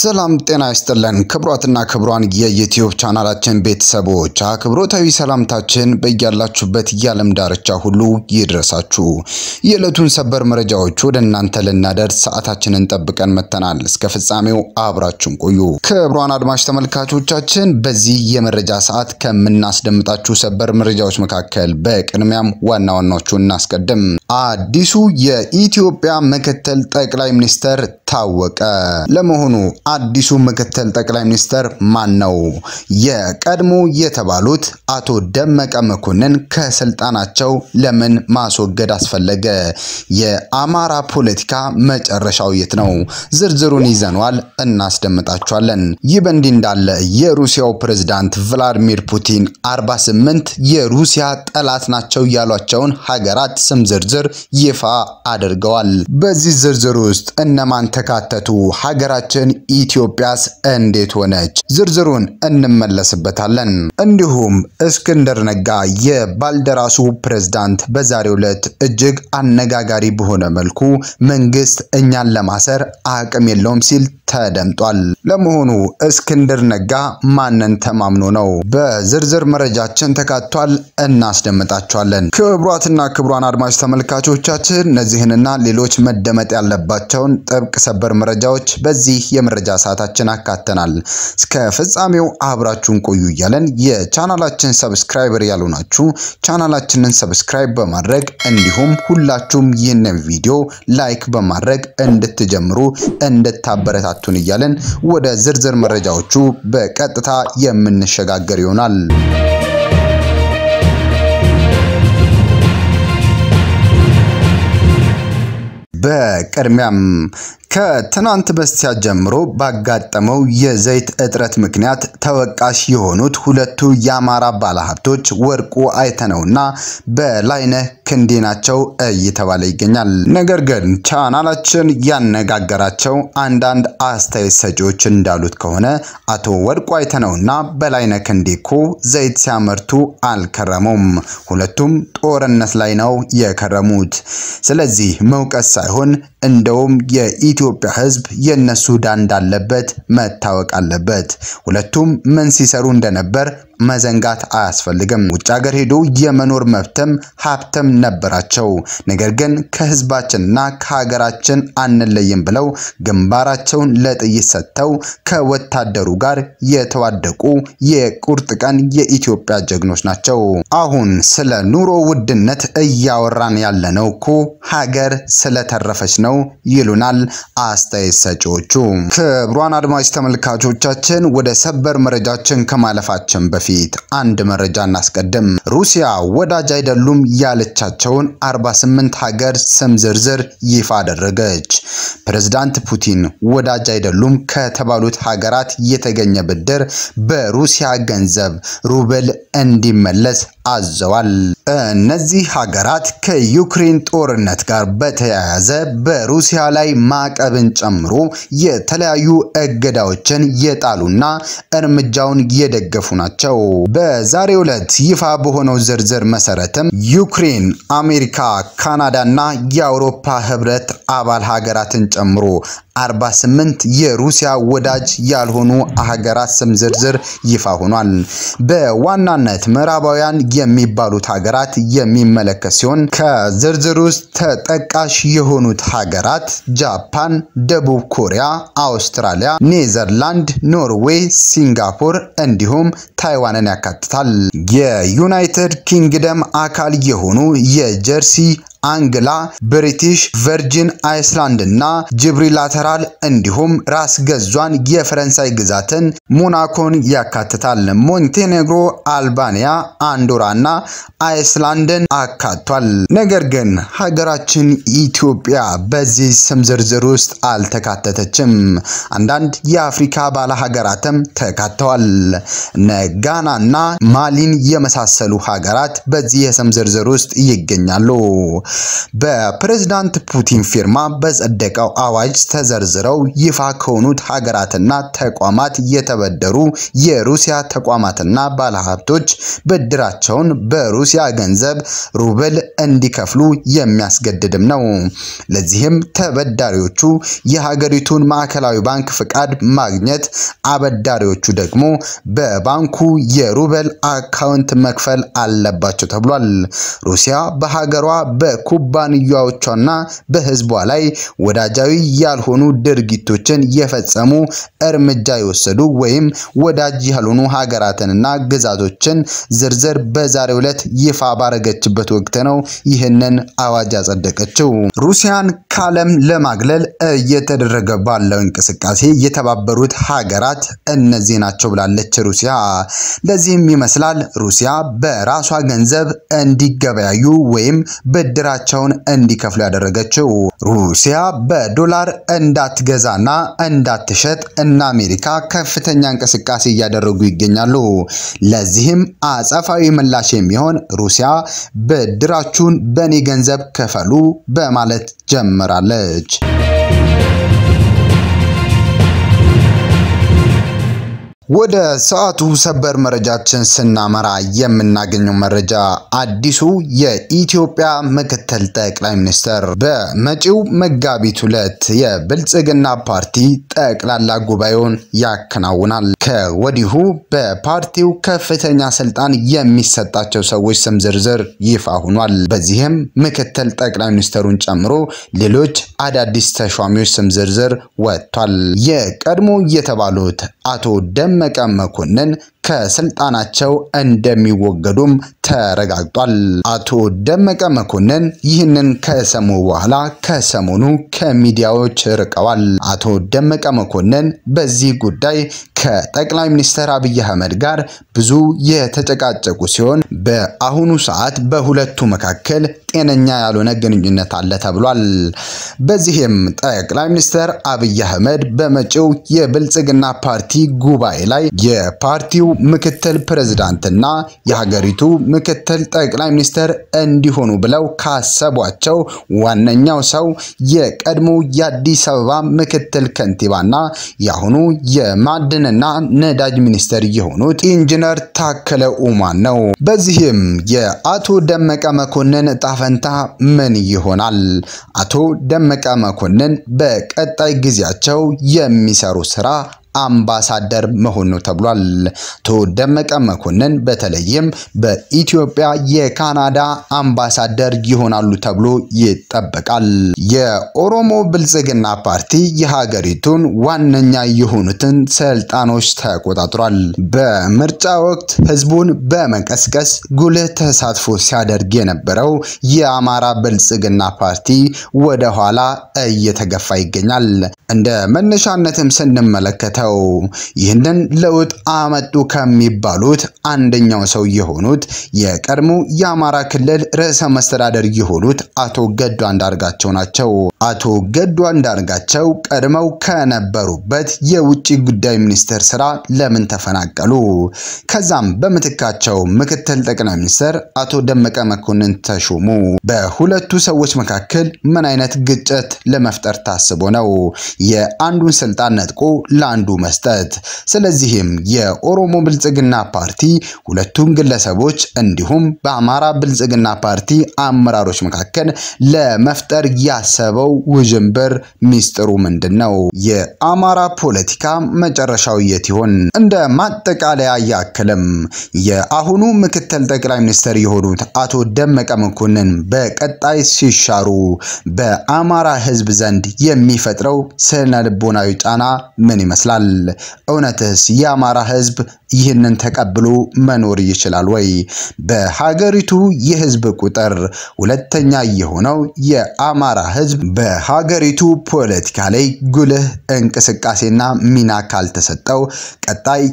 ሰላም ጤና ይስጥልን ክቡራትና ክቡራን የዩትዩብ ቻናላችን ቤተሰቦች አክብሮታዊ ሰላምታችን በያላችሁበት የዓለም ዳርቻ ሁሉ ይድረሳችሁ። የዕለቱን ሰበር መረጃዎች ወደ እናንተ ልናደርስ ሰዓታችንን ጠብቀን መጥተናል። እስከ ፍጻሜው አብራችሁን ቆዩ። ክቡራን አድማጭ ተመልካቾቻችን በዚህ የመረጃ ሰዓት ከምናስደምጣችሁ ሰበር መረጃዎች መካከል በቅድሚያም ዋና ዋናዎቹ እናስቀድም። አዲሱ የኢትዮጵያ ምክትል ጠቅላይ ሚኒስተር ታወቀ። ለመሆኑ አዲሱ ምክትል ጠቅላይ ሚኒስተር ማን ነው? የቀድሞ የተባሉት አቶ ደመቀ መኮንን ከስልጣናቸው ለምን ማስወገድ አስፈለገ? የአማራ ፖለቲካ መጨረሻው የት ነው? ዝርዝሩን ይዘኗል፣ እናስደምጣችኋለን። ይህ በእንዲህ እንዳለ የሩሲያው ፕሬዝዳንት ቭላዲሚር ፑቲን 48 የሩሲያ ጠላት ናቸው ያሏቸውን ሀገራት ስም ዝርዝር ይፋ አድርገዋል። በዚህ ዝርዝር ውስጥ እነማን ተካተቱ? ሀገራችን ኢትዮጵያስ እንዴት ሆነች? ዝርዝሩን እንመለስበታለን። እንዲሁም እስክንድር ነጋ የባልደራሱ ፕሬዝዳንት በዛሬው ዕለት እጅግ አነጋጋሪ በሆነ መልኩ መንግስት እኛን ለማሰር አቅም የለውም ሲል ተደምጧል። ለመሆኑ እስክንድር ነጋ ማንን ተማምኖ ነው? በዝርዝር መረጃችን ተካቷል፣ እናስደምጣቸዋለን። ክቡራትና ክቡራን አድማጭ ተመልካቾቻችን እነዚህንና ሌሎች መደመጥ ያለባቸውን ጥብቅ ሰበር መረጃዎች በዚህ የመረጃ ሰዓታችን አካተናል። እስከ ፍጻሜው አብራችሁን ቆዩ እያለን የቻናላችን ሰብስክራይበር ያሉ ናችሁ ቻናላችንን ሰብስክራይብ በማድረግ እንዲሁም ሁላችሁም ይህንን ቪዲዮ ላይክ በማድረግ እንድትጀምሩ እንድታበረታቱን እያለን ወደ ዝርዝር መረጃዎቹ በቀጥታ የምንሸጋገር ይሆናል። በቅድሚያም ከትናንት በስቲያ ጀምሮ ባጋጠመው የዘይት እጥረት ምክንያት ተወቃሽ የሆኑት ሁለቱ የአማራ ባለሀብቶች ወርቁ አይተነውና በላይነህ ክንዴ ናቸው እየተባለ ይገኛል። ነገር ግን ቻናላችን ያነጋገራቸው አንዳንድ አስተያየት ሰጪዎች እንዳሉት ከሆነ አቶ ወርቁ አይተነውና በላይነህ ክንዴ እኮ ዘይት ሲያመርቱ አልከረሙም። ሁለቱም ጦርነት ላይ ነው የከረሙት። ስለዚህ መውቀስ ሳይሆን እንደውም የኢትዮጵያ ሕዝብ የነሱ ዕዳ እንዳለበት መታወቅ አለበት። ሁለቱም ምን ሲሰሩ እንደነበር መዘንጋት አያስፈልግም። ውጭ ሀገር ሄዶ የመኖር መብትም ሀብትም ነበራቸው። ነገር ግን ከህዝባችንና ከሀገራችን አንለይም ብለው ግንባራቸውን ለጥይት ሰጥተው ከወታደሩ ጋር የተዋደቁ የቁርጥ ቀን የኢትዮጵያ ጀግኖች ናቸው። አሁን ስለ ኑሮ ውድነት እያወራን ያለነው እኮ ሀገር ስለተረፈች ነው ይሉናል አስተያየት ሰጪዎቹ። ክቡራን አድማጭ ተመልካቾቻችን ወደ ሰበር መረጃችን ከማለፋችን በፊት አንድ መረጃ እናስቀድም። ሩሲያ ወዳጅ አይደሉም ያለቻቸውን 48 ሀገር ስም ዝርዝር ይፋ አደረገች። ፕሬዝዳንት ፑቲን ወዳጅ አይደሉም ከተባሉት ሀገራት የተገኘ ብድር በሩሲያ ገንዘብ ሩብል እንዲመለስ አዘዋል። እነዚህ ሀገራት ከዩክሬን ጦርነት ጋር በተያያዘ በሩሲያ ላይ ማዕቀብን ጨምሮ የተለያዩ እገዳዎችን የጣሉና እርምጃውን የደገፉ ናቸው። በዛሬው ዕለት ይፋ በሆነው ዝርዝር መሰረትም ዩክሬን፣ አሜሪካ፣ ካናዳና የአውሮፓ ህብረት አባል ሀገራትን ጨምሮ 48 የሩሲያ ወዳጅ ያልሆኑ ሀገራት ስም ዝርዝር ይፋ ሆኗል። በዋናነት ምዕራባውያን የሚባሉት ሀገራት የሚመለከት ሲሆን ከዝርዝር ውስጥ ተጠቃሽ የሆኑት ሀገራት ጃፓን፣ ደቡብ ኮሪያ፣ አውስትራሊያ፣ ኔዘርላንድ፣ ኖርዌይ፣ ሲንጋፖር እንዲሁም ታይዋንን ያካትታል። የዩናይትድ ኪንግደም አካል የሆኑ የጀርሲ አንግላ፣ ብሪቲሽ ቨርጂን አይስላንድ እና ጅብሪላተራል እንዲሁም ራስ ገዟን የፈረንሳይ ግዛትን ሞናኮን ያካትታል። ሞንቴኔግሮ፣ አልባኒያ፣ አንዶራ እና አይስላንድን አካቷል። ነገር ግን ሀገራችን ኢትዮጵያ በዚህ ስም ዝርዝር ውስጥ አልተካተተችም። አንዳንድ የአፍሪካ ባለ ሀገራትም ተካተዋል። እነ ጋና እና ማሊን የመሳሰሉ ሀገራት በዚህ የስም ዝርዝር ውስጥ ይገኛሉ። በፕሬዝዳንት ፑቲን ፊርማ በጸደቀው አዋጅ ተዘርዝረው ይፋ ከሆኑት ሀገራትና ተቋማት የተበደሩ የሩሲያ ተቋማትና ባለሀብቶች ብድራቸውን በሩሲያ ገንዘብ ሩብል እንዲከፍሉ የሚያስገድድም ነው። ለዚህም ተበዳሪዎቹ የሀገሪቱን ማዕከላዊ ባንክ ፍቃድ ማግኘት፣ አበዳሪዎቹ ደግሞ በባንኩ የሩብል አካውንት መክፈል አለባቸው ተብሏል። ሩሲያ በሀገሯ በኩባንያዎቿና በሕዝቧ ላይ ወዳጃዊ ያልሆኑ ድርጊቶችን የፈጸሙ እርምጃ የወሰዱ ወይም ወዳጅ ያልሆኑ ሀገራትንና ግዛቶችን ዝርዝር በዛሬው ዕለት ይፋ ባረገችበት ወቅት ነው ይህንን አዋጅ ያጸደቀችው። ሩሲያን ከዓለም ለማግለል እየተደረገ ባለው እንቅስቃሴ የተባበሩት ሀገራት እነዚህ ናቸው ብላለች ሩሲያ። ለዚህም ይመስላል ሩሲያ በራሷ ገንዘብ እንዲገበያዩ ወይም ብድራቸውን እንዲከፍሉ ያደረገችው። ሩሲያ በዶላር እንዳትገዛና እንዳትሸጥ እና አሜሪካ ከፍተኛ እንቅስቃሴ እያደረጉ ይገኛሉ። ለዚህም አጸፋዊ ምላሽ የሚሆን ሩሲያ ብድራችሁን በእኔ ገንዘብ ክፈሉ በማለት ጀምራለች። ወደ ሰዓቱ ሰበር መረጃችን ስናመራ የምናገኘው መረጃ አዲሱ የኢትዮጵያ ምክትል ጠቅላይ ሚኒስትር በመጪው መጋቢት ሁለት የብልጽግና ፓርቲ ጠቅላላ ጉባኤውን ያከናውናል። ከወዲሁ በፓርቲው ከፍተኛ ስልጣን የሚሰጣቸው ሰዎች ስም ዝርዝር ይፋ ሆኗል። በዚህም ምክትል ጠቅላይ ሚኒስትሩን ጨምሮ ሌሎች አዳዲስ ተሿሚዎች ስም ዝርዝር ወጥቷል። የቀድሞ የተባሉት አቶ ደመቀ መኮንን ከስልጣናቸው እንደሚወገዱም ተረጋግጧል። አቶ ደመቀ መኮንን ይህንን ከሰሙ በኋላ ከሰሞኑ ከሚዲያዎች ርቀዋል። አቶ ደመቀ መኮንን በዚህ ጉዳይ ከጠቅላይ ሚኒስትር አብይ አህመድ ጋር ብዙ የተጨቃጨቁ ሲሆን በአሁኑ ሰዓት በሁለቱ መካከል ጤነኛ ያልሆነ ግንኙነት አለ ተብሏል። በዚህም ጠቅላይ ሚኒስትር አብይ አህመድ በመጪው የብልጽግና ፓርቲ ጉባኤ ላይ የፓርቲው ምክትል ፕሬዝዳንትና የሀገሪቱ ምክትል ጠቅላይ ሚኒስትር እንዲሆኑ ብለው ካሰቧቸው ዋነኛው ሰው የቀድሞ የአዲስ አበባ ምክትል ከንቲባና የአሁኑ የማዕድንና ነዳጅ ሚኒስትር የሆኑት ኢንጂነር ታከለ ኡማን ነው። በዚህም የአቶ ደመቀ መኮንን እጣ ፈንታ ምን ይሆናል? አቶ ደመቀ መኮንን በቀጣይ ጊዜያቸው የሚሰሩ ስራ አምባሳደር መሆን ነው ተብሏል። አቶ ደመቀ መኮንን በተለይም በኢትዮጵያ የካናዳ አምባሳደር ይሆናሉ ተብሎ ይጠበቃል። የኦሮሞ ብልጽግና ፓርቲ የሀገሪቱን ዋነኛ የሆኑትን ስልጣኖች ተቆጣጥሯል። በምርጫ ወቅት ህዝቡን በመቀስቀስ ጉልህ ተሳትፎ ሲያደርግ የነበረው የአማራ ብልጽግና ፓርቲ ወደ ኋላ እየተገፋ ይገኛል። እንደ መነሻነትም ስንመለከተው ይህንን ለውጥ አመጡ ከሚባሉት አንደኛው ሰው የሆኑት የቀድሞ የአማራ ክልል ርዕሰ መስተዳደር የሆኑት አቶ ገዱ አንዳርጋቸው ናቸው። አቶ ገዱ አንዳርጋቸው ቀድመው ከነበሩበት የውጭ ጉዳይ ሚኒስቴር ስራ ለምን ተፈናቀሉ? ከዛም በምትካቸው ምክትል ጠቅላይ ሚኒስትር አቶ ደመቀ መኮንን ተሾሙ። በሁለቱ ሰዎች መካከል ምን አይነት ግጭት ለመፍጠር ታስቦ ነው የአንዱን ስልጣን ነጥቆ ለአንዱ መስጠት? ስለዚህም የኦሮሞ ብልጽግና ፓርቲ ሁለቱን ግለሰቦች እንዲሁም በአማራ ብልጽግና ፓርቲ አመራሮች መካከል ለመፍጠር ያሰበው ውዥንብር ሚስጥሩ ምንድን ነው? የአማራ ፖለቲካ መጨረሻው የት ይሆን? እንደ ማጠቃለያ ያክልም የአሁኑ ምክትል ጠቅላይ ሚኒስትር የሆኑት አቶ ደመቀ መኮንን በቀጣይ ሲሻሩ በአማራ ሕዝብ ዘንድ የሚፈጥረው ስነ ልቦናዊ ጫና ምን ይመስላል? እውነትስ የአማራ ሕዝብ ይህንን ተቀብሎ መኖር ይችላል ወይ? በሀገሪቱ የህዝብ ቁጥር ሁለተኛ የሆነው የአማራ ህዝብ በሀገሪቱ ፖለቲካ ላይ ጉልህ እንቅስቃሴና ሚና ካልተሰጠው ቀጣይ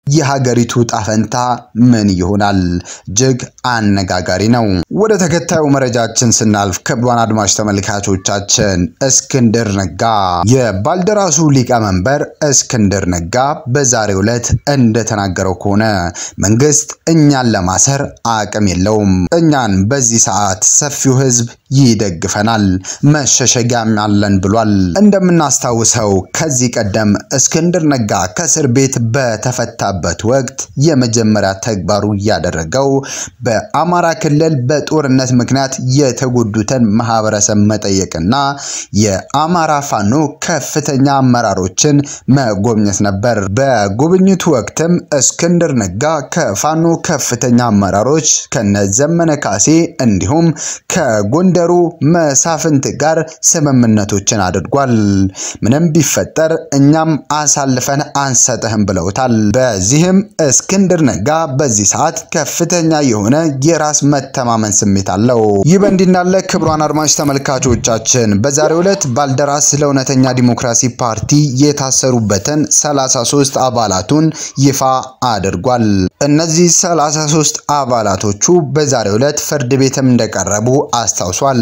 የሀገሪቱ ጣፈንታ ምን ይሆናል? እጅግ አነጋጋሪ ነው። ወደ ተከታዩ መረጃችን ስናልፍ ክቡራን አድማጭ ተመልካቾቻችን እስክንድር ነጋ የባልደራሱ ሊቀመንበር እስክንድር ነጋ በዛሬው ዕለት እንደተናገረው ከሆነ መንግስት እኛን ለማሰር አቅም የለውም። እኛን በዚህ ሰዓት ሰፊው ህዝብ ይደግፈናል፣ መሸሸጊያም አለን ብሏል። እንደምናስታውሰው ከዚህ ቀደም እስክንድር ነጋ ከእስር ቤት በተፈታበት ወቅት የመጀመሪያ ተግባሩ ያደረገው በአማራ ክልል በጦርነት ምክንያት የተጎዱትን ማህበረሰብ መጠየቅና የአማራ ፋኖ ከፍተኛ አመራሮችን መጎብኘት ነበር። በጉብኝቱ ወቅትም እስክንድር ነጋ ከፋኖ ከፍተኛ አመራሮች ከነዘመነ ካሴ እንዲሁም ከጎንደሩ መሳፍንት ጋር ስምምነቶችን አድርጓል። ምንም ቢፈጠር እኛም አሳልፈን አንሰጥህም ብለውታል። በዚህም እስክንድር ነጋ በዚህ ሰዓት ከፍተኛ የሆነ የራስ መተማመን ስሜት አለው። ይህ በእንዲህ እንዳለ ክቡራን አድማጭ ተመልካቾቻችን በዛሬው ዕለት ባልደራስ ለእውነተኛ ዲሞክራሲ ፓርቲ የታሰሩበትን 33 አባላቱን ይፋ አድርጓል። እነዚህ 33 አባላቶቹ በዛሬው ዕለት ፍርድ ቤትም እንደቀረቡ አስታውሷል።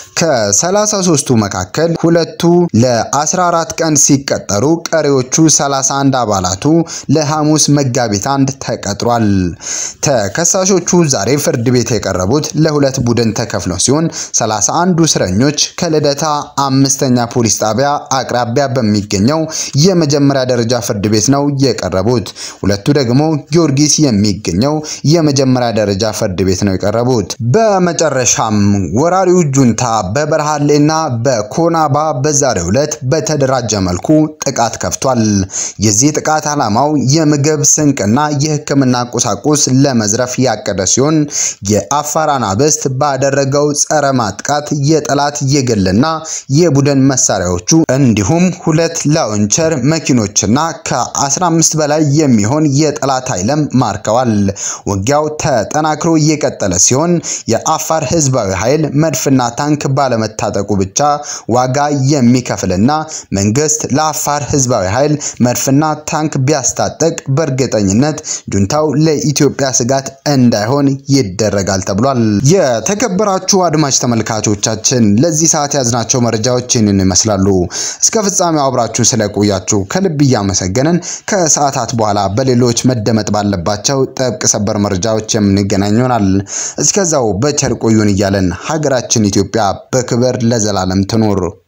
ከ33ቱ መካከል ሁለቱ ለ14 ቀን ሲቀጠሩ ቀሪዎቹ 31 አባላቱ ለሐሙስ መጋቢት አንድ ተቀጥሯል። ተከሳሾቹ ዛሬ ፍርድ ቤት የቀረቡት ለሁለት ቡድን ተከፍለው ሲሆን 31ዱ እስረኞች ከልደታ አምስተኛ ፖሊስ ጣቢያ አቅራቢያ በሚገኘው የመጀመሪያ ደረጃ ፍርድ ቤት ነው የቀረቡት። ሁለቱ ደግሞ ጊዮርጊስ የሚገኘው የመጀመሪያ ደረጃ ፍርድ ቤት ነው የቀረቡት። በመጨረሻም ወራሪው ጁንታ በበረሃሌና በኮናባ በዛሬው ዕለት በተደራጀ መልኩ ጥቃት ከፍቷል። የዚህ ጥቃት ዓላማው የምግብ ስንቅና የሕክምና ቁሳቁስ ለመዝረፍ ያቀደ ሲሆን የአፋር አናብስት ባደረገው ጸረ ማጥቃት የጠላት የግልና የቡድን መሳሪያዎቹ እንዲሁም ሁለት ላውንቸር መኪኖችና ከ15 በላይ የሚሆን የጠላት ኃይልም ማርከዋል። ውጊያው ተጠናክሮ እየቀጠለ ሲሆን የአፋር ህዝባዊ ኃይል መድፍና ታንክ ባለመታጠቁ ብቻ ዋጋ የሚከፍልና መንግስት ለአፋር ህዝባዊ ኃይል መድፍና ታንክ ቢያስታጠቅ በእርግጠኝነት ጁንታው ለኢትዮጵያ ስጋት እንዳይሆን ይደረጋል ተብሏል። የተከበራችሁ አድማጭ ተመልካቾቻችን ለዚህ ሰዓት ያዝናቸው መረጃዎች ይህንን ይመስላሉ። እስከ ፍጻሜው አብራችሁ ስለቆያችሁ ከልብ እያመሰገንን ከሰዓታት በኋላ በሌሎች መደመጥ ባለባቸው ጥብቅ ሰበር መረጃዎች የምንገናኝ ይሆናል። እስከዛው በቸር ቆዩን እያለን ሀገራችን ኢትዮጵያ በክብር ለዘላለም ትኖር።